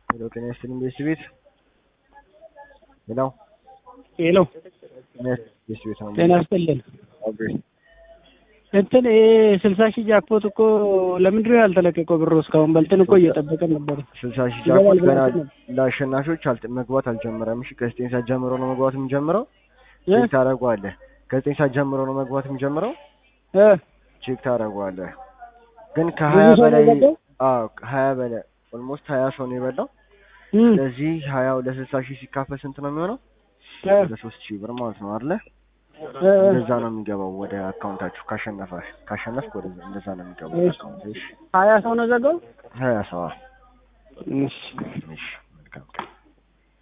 ሄሎ ጤና ይስጥልኝ ቤስት ቤት ሄሎ ሄሎ ጤና ይስጥልኝ ቤስት ቤት ነው ጤና ይስጥልን። ኦኬ እንትን ይሄ ስልሳ ሺህ ጃክፖት እኮ ለምንድን ነው ያልተለቀቀው? ብሩ እስካሁን በልጥን እኮ እየጠበቀን ነበር። ስልሳ ሺህ ጃክፖት ገና ይገባል ለአሸናፊዎች አልተ- መግባት አልጀመረም። እሺ ከዘጠኝ ሰዓት ጀምሮ ነው መግባት የሚጀምረው። እ? ቼክ ታደርገዋለህ። ከዘጠኝ ሰዓት ጀምሮ ነው መግባት የሚጀምረው። እ? ቼክ ታደርገዋለህ። ግን ብዙ ከሀያ ሰው ነው በላይ የገባው? አዎ ከሀያ በላይ ኦልሞስት ሀያ ሰው ነው የበላው። እም፣ ስለዚህ ሀያው ለስልሳ ሺህ ሲካፈል ስንት ነው የሚሆነው? እ፣ ለሶስት ሺህ ብር ማለት ነው አይደለ? እ፣ እንደዛ ነው የሚገባው ወደ አካውንታችሁ ካሸነፈ ካሸነፍክ ወደ እንደዛ ነው የሚገባው ወደ እሺ። አካውንት። እሺ ሀያ ሰው ነው ዘጋው። ሀያ ሰው እሺ እሺ መልካም ቀን